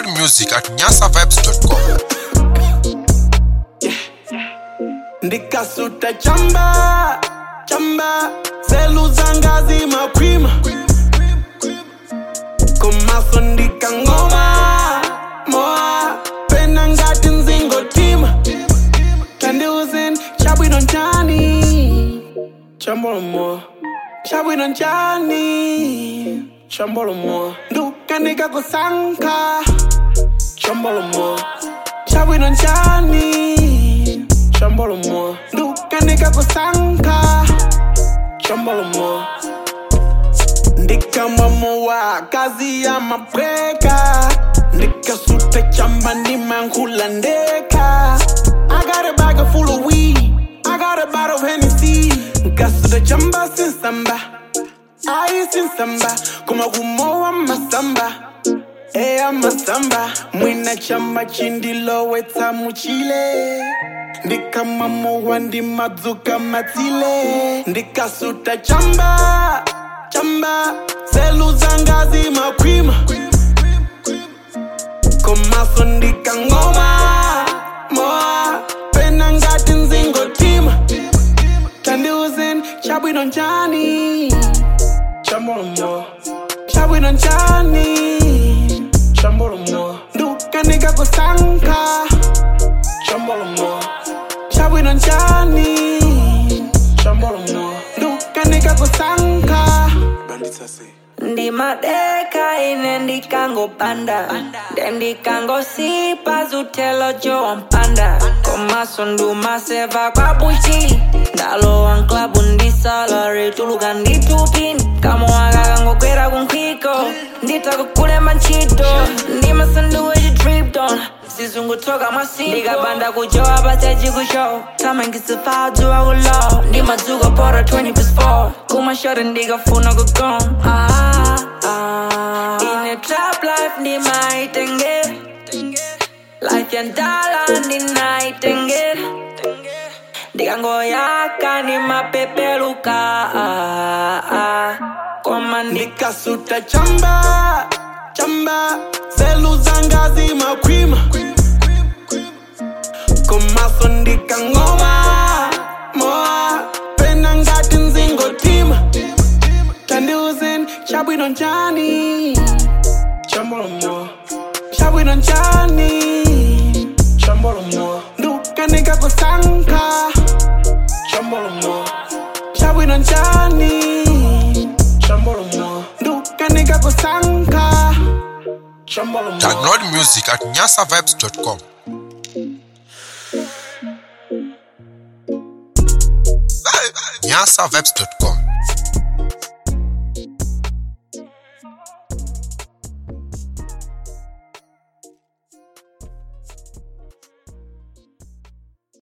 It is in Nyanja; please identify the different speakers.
Speaker 1: music at nyasavibes.com.
Speaker 2: ndikasuta chamba chamba selu zanga zimakwima komaso ndikangoma moa pena ngati nzingotima tandiuzin chabwino njani chambolomoa chabwino njani chambolomoa ndukanika kusanka chambolomoa chabwino njani chambolomoa ndukanika kusanka chambolomoa ndikamamowa kazi ya mapweka ndikasuta chamba ndimankhula ndeka I got a bag of full of weed I got a bottle of Hennessy nkasuta chamba sinsamba ayi sinsamba kuma kumowa masamba eya masamba mwina chamba chindilowetsa muchile ndikamamowa ndimadzuka matsile ndikasuta chamba chamba selu zanga zimakwima komaso ndikangoma moa pena ngati nzingotima tandiuzin chabwino njani chambolomoa chabwino njani chambolomoa ndukanika kusanka chambolomoa chabwino njani chambolomoa ndukanika kusanka banditsase
Speaker 3: ndimadeka ine ndikangopanda nde ndikangosipa zutelo jowampanda komaso ndumaseva kwabuchi ndalowa nklabu ndisalari tuluka nditupini kamoaka kangokwera kunkhiko nditakukulemba ntchito ndimasanduwe chitripton sizungutoka mwasi ndikapanda kujowa pasechikushow tamangisifadziwa kulow ndimadzuka pora 20 plus 4 kumashore ndikafuna kugom ah, ah. ine trap life ndimaitengera life yandala ndinaitengera ndikangoyaka ndimapepeluka ah, ah. koma ndi
Speaker 2: ndikasuta chamba chamba selu zanga zimakwima komaso ndikangoma moa pena ngati nzingotima tandiuzin chabwino njani chambolomoa chabwino njani chambolomoa ndukanika kusanka chambolomoa chabwino njani chambolomoa ndukanika kusanka chambolomoa
Speaker 1: Download music at nyasavibes.com. nyasavibes.com.